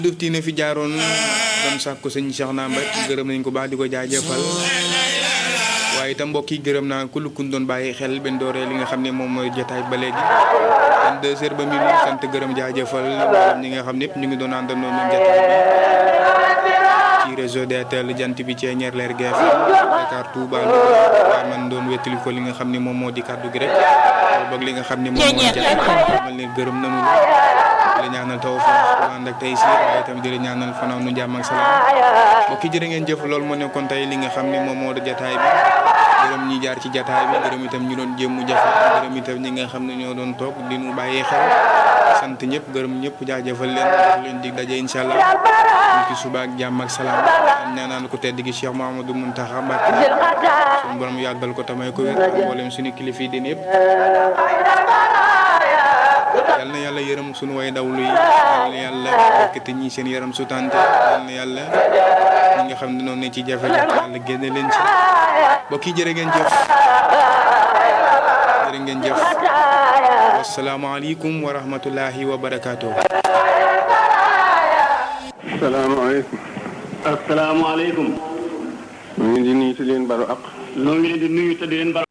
dufti na fi jaaroon doon sàkku sëñ Cheikh Naam rek gërëm nañ ko baax di ko jaajëfal waaye itam mbokk yi gërëm naa ku lukkun doon bàyyi xel benn dooree li nga xam ne moom mooy jotaay ba léegi en deux heures ba minuit sant gërëm jaajëfal ñi nga xam ne ñëpp ñu ngi doon àndandoo ñun jotaay bi ci réseau DTL jant bi ci ñeer leer GFM Dakar Touba waaye man doon wettali ko li nga xam ne moom moo di kàddu gi rek boog li nga xam ne moom moo jotaay xamal ne gërëm nañu la ñaanal tawfiq ànd ak tey si waaye itam di la ñaanal fanaaw nu jàmm ak salaam mbokk yi jërë ngeen jëf loolu moo nekkoon tey li nga xam ne moom moo di jataay bi gërëm ñi jaar ci jataay bi gërëm itam ñu doon jéem mu jafe gërëm itam ñi nga xam ne ñoo doon toog di nu bàyyee xel sant ñëpp gërëm ñëpp jaajëfal leen wax leen dig daje incha allah ñu ci suba ak jàmm ak salaam ñaanal ko tedd gi Cheikh Mouhamadou Mountakha Mbacké suñu borom yàggal ko tamay ko wér ak mboolem suñu kilifa yi din yëpp yal na yàlla yërëm suñu way dawlu yi yal na yàlla yëkkati ñi seen yaram sutante yal na yàlla ñi nga xam ne noonu ne ci jafe-jafe yàlla génne leen ci mbokk yi jërë ngeen jëf jërë ngeen jëf wasalaamaaleykum wa rahmatullahi wa barakaatu. salaamaaleykum. asalaamaaleykum. ñu ngi di nuyu te leen baru ak. noo ngi leen di nuyu te di leen